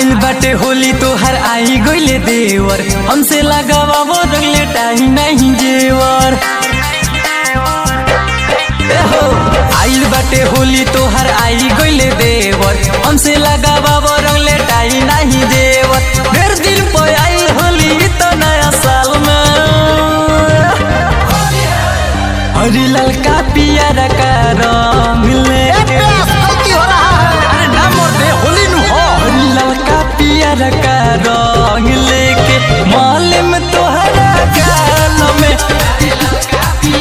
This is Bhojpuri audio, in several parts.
आइल बाटे होली तोहर आई गइले देवर हमसे लगावा वो रंगले टाही नहीं जेवर ए हो, आइल बाटे होली तोहर आई गइले देवर हमसे लगावा वो रंगले टाही नहीं जेवर ढेर दिन पे आइल होली तो नया साल में हरी ललका पियर का रंग लेके अरे ना मोर दे होली नु हो हरी ललका पियर का रंग लेके माले में तोहरा गाल में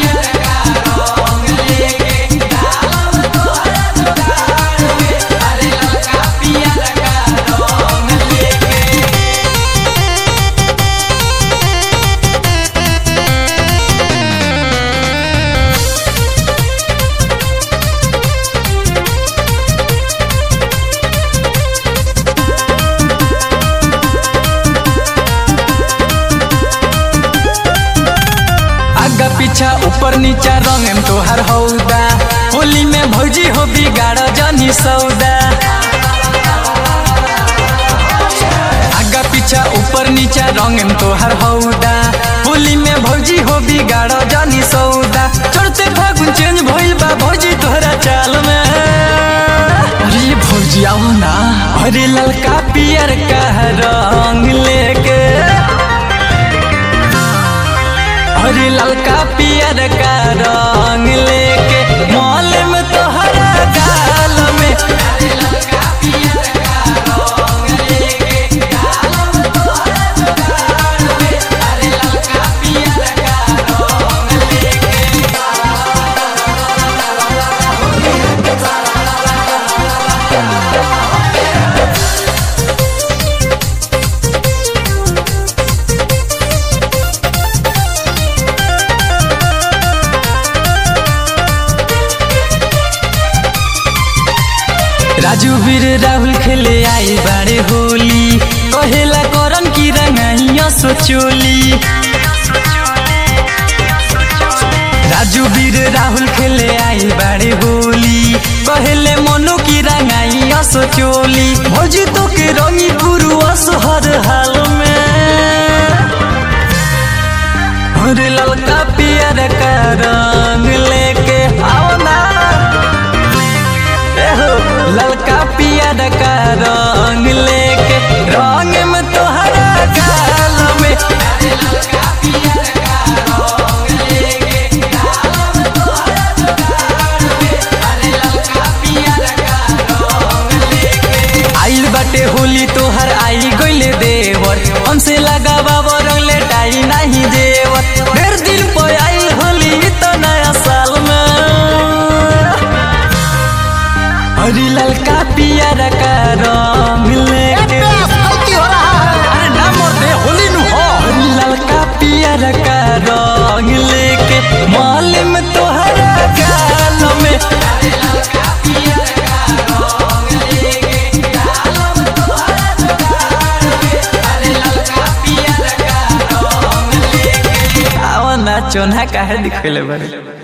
आगा पीछा ऊपर नीचा रंग में तोहर हौदा होली में भौजी हो बिगाड़ जानी सौदा आगा पीछा ऊपर नीचा रंग में तोहर हौदा होली में भौजी हो बिगाड़ जानी सौदा चढ़ते फागुन चेंज भइल बा भौजी तोहरा चाल में अरे भौजी आओ ना अरे ललका पियर का रंग लेके हरी ललका पियर का रंग लेके मॉल में तोहरा गाल में राजू वीर राहुल खेले आई बाड़े होली कहेला करन की रंगाइया सोचोली राजू वीर राहुल खेले आई बाड़े होली कहेले मनो की रंगाइया सोचोली भौजी तो के रंगी पुरुष हर हाल में हरे ललका पियर का रंग लेके आओ ना एहो, ललका पियर का रंग लेके रंग में तोहरा गाल में आइल बाटे होली तोहर आई गइले देवर हमसे लगावा वो रंगले टाई नहीं देवर ढेर दिन पे आइल होली तो नया साल में हरी ललका पियर का रंग लेके अरे ना मोर दे होली नु हो हरी ललका पियर का रंग लेके माल में तोहरा गाल में आवा ना चोना काहे दिखले बारे